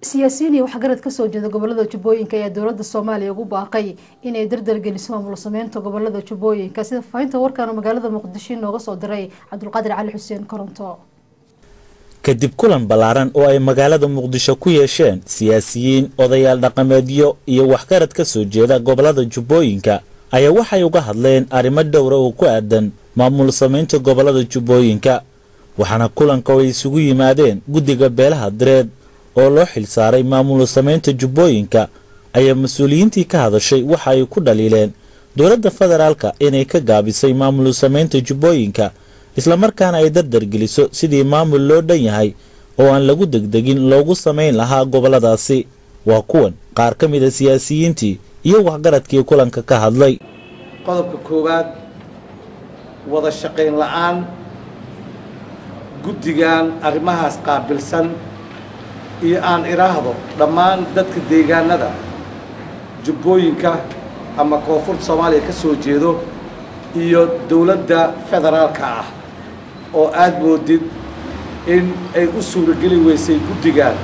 siyaasiyiin iyo waxgarad kasoo jeeda gobolada jubbooyinka ayaa dowlada soomaaliya ugu baaqay inay dardargeliso maamul sameynta gobolada jubbooyinka sida faahinta warkan magaalada muqdisho inooga soo diray cabdulqaadir cali xuseen koronto kadib kulan ballaaran oo ay magaalada muqdisho ku yeesheen siyaasiyiin odayaal dhaqameedyo iyo waxgarad ka soo jeeda gobolada jubbooyinka ayaa waxay uga hadleen arrimo dhowra oo ku aadan maamul samaynta gobolada jubbooyinka waxaana kulanka oo ay isugu yimaadeen guddiga beelaha direed oo loo xilsaaray maamul samaynta jubbooyinka ayaa mas-uuliyiintii ka hadashay waxa ay ku dhaliileen dowladda federaalka inay ka gaabisay maamul samaynta jubbooyinka islamarkaana ay dardargeliso sidii maamul loo dhan yahay oo aan lagu degdegin loogu samayn lahaa goboladaasi waa kuwan qaar ka mid a siyaasiyiintii iyo waxgaradkii kulanka ka hadlay qodobka koowaad wada shaqayn la'aan guddigan arrimahaas qaabilsan iyo aan idhaahdo dhammaan dadka deegaanada jubbooyinka ama koonfurta soomaaliya ka soo jeedo iyo dowladda federaalka ah oo aad moodid in ay u suurageli weysay guddigan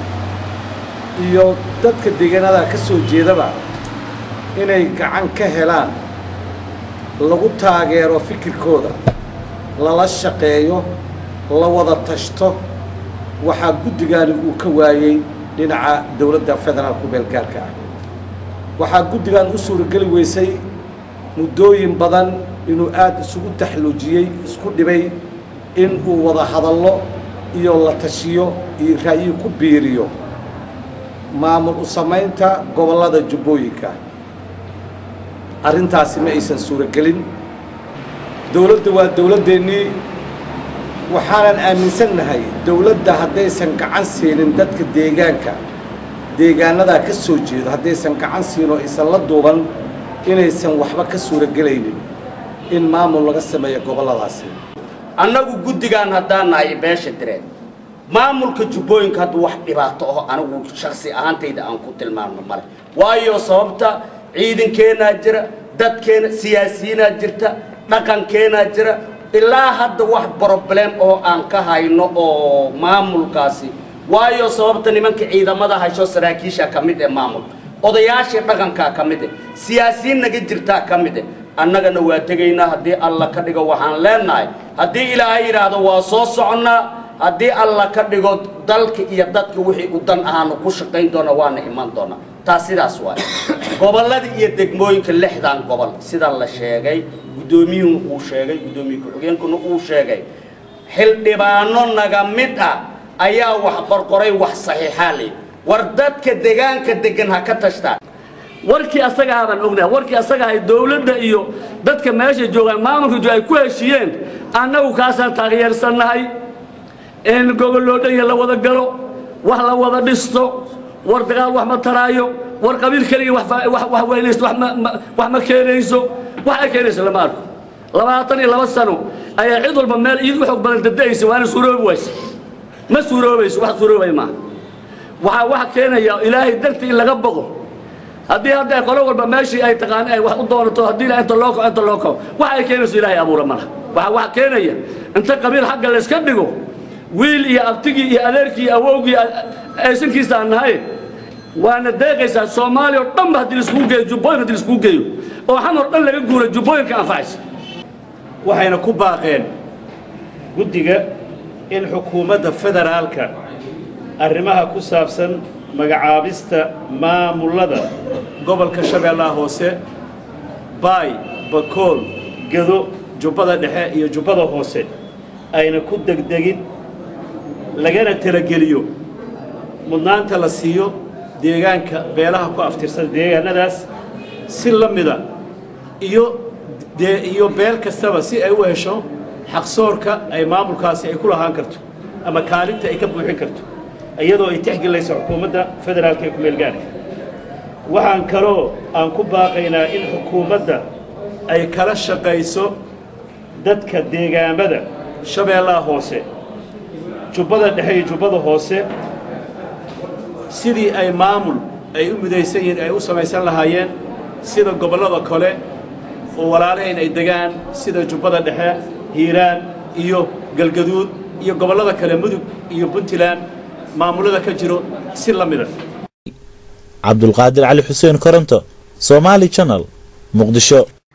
iyo dadka deegaanada ka soo jeedaba inay gacan ka helaan lagu taageero fikirkooda lala shaqeeyo la wada tashto waxaa guddigaani uu ka waayey dhinaca dowladda federaalku beelgaarka ah waxaa guddigan u suurageli weysay muddooyin badan inuu aada isugu taxluujiyey isku dhibay in uu wada hadallo iyo la tashiyo iyo ra'yi ku biiriyo maamul u samaynta gobollada jubbooyinka arrintaasi ma aysan suuragelin dowladda waa dowladdeennii waxaanan aaminsannahay dowladda haddaysan gacan siinin dadka deegaanka deegaanadaa ka soo jeedo haddaysan gacan siin oo aysan la duuban inaysan waxba ka suuragelaynin in maamul laga sameeyo gobolladaasi annagu guddigaan haddaan nahay beesha direed maamulka jubbooyinka hadduu wax dhibaato aho anigu shaksi ahaantayda aan ku tilmaamno male waayo sababta ciidankeenaa jira dadkeena siyaasiyiinaa jirta dhaqankeenaa jira ilaa hadda wax broblem oo aan ka hayno oo maamulkaasi waayo sababta nimanka ciidamada haysho saraakiisha ka mid ee maamulka odayaashii dhaqankaa ka mid eh siyaasiyiin naga jirtaa ka mid eh annagana waa tegaynaa haddii alla ka dhigo waxaan leenahay haddii ilaahay yidhaahdo waa soo soconnaa haddii alla ka dhigo dalka iyo dadka wixii u dan ahaanu ku shaqayn doona waana iman doonaa taas sidaas waay gobollada iyo degmooyinka lixdan gobol sida la sheegay guddoomiyuhu uu sheegay guddoomiye ku-xigeenkuna uu sheegay xildhibaano naga mid ah ayaa wax qorqoray wax saxiixaa leh war dadka deegaanka degan ha ka tashtaan warkii asaga ahaa baan ognahay warkii asaga ahay dowladda iyo dadka meesha joogaan maamulka jooga ay ku heshiiyeen annagu kaasaan taageersannahay in gogol loo dhan yahay la wada galo wax la wada dhisto war dagaal wax ma taraayo war qabiil keliya wax weynaysto wax ma keenayso wax ay keenayso lama arko labaatan iyo laba sano ayaa cid walba meel iid u xoog badan dada'aysa waana suuroobi waysa ma suuroobayso wax suuroobay maaha waxaa waxa keenaya ilaahay dartii in laga boqo haddii hadda qolo walba meeshii ay taqaan ay wax u doonato haddii la inta loo kaco inta loo kaco waxa ay keenayso ilaahay abuura malaha waxa wax keenaya inta qabiil xagga la iska dhigo wiil iyo abtigii iyo adeerkii iyo awowgii aysankiisa aan nahay waana deeqaysaa soomaaliya oo dhan ba haddii laiskugu geeyo jubbooyinka haddii laiskugu geeyo oo xamar dhan laga guuro jubbooyinka anfacaysa waxayna ku baaqeen guddiga in xukuumadda federaalka arrimaha ku saabsan magacaabista maamullada gobolka shabeellaha hoose baay bakool gedo jubbada dhexe iyo jubbada hoose ayna ku degdegin lagana talageliyo mudnaanta la siiyo deegaanka beelaha ku aftirsan deegaanadaas si la mida iyo dee iyo beel kastaba si ay u hesho xaqsoorka ay maamulkaasi ay ku lahaan karto ama kaalinta ay ka buuxin karto iyadoo ay tixgelinayso xukuumadda federaalka ee kumeelgaarka waxaan kaloo aan ku baaqaynaa in xukuumadda ay kala shaqayso dadka deegaamada shabeellaha hoose jubbada dhexe iyo jubbada hoose sidii ay maamul ay u midaysan yihiin ay u samaysan lahaayeen sida gobollada kale oo walaalahayn ay degaan sida jubbada dhexe hiiraan iyo galgaduud iyo gobollada kale mudug iyo puntland maamullada ka jiro si la mida cabdulqaadir cali xuseen koronto somaali channel muqdisho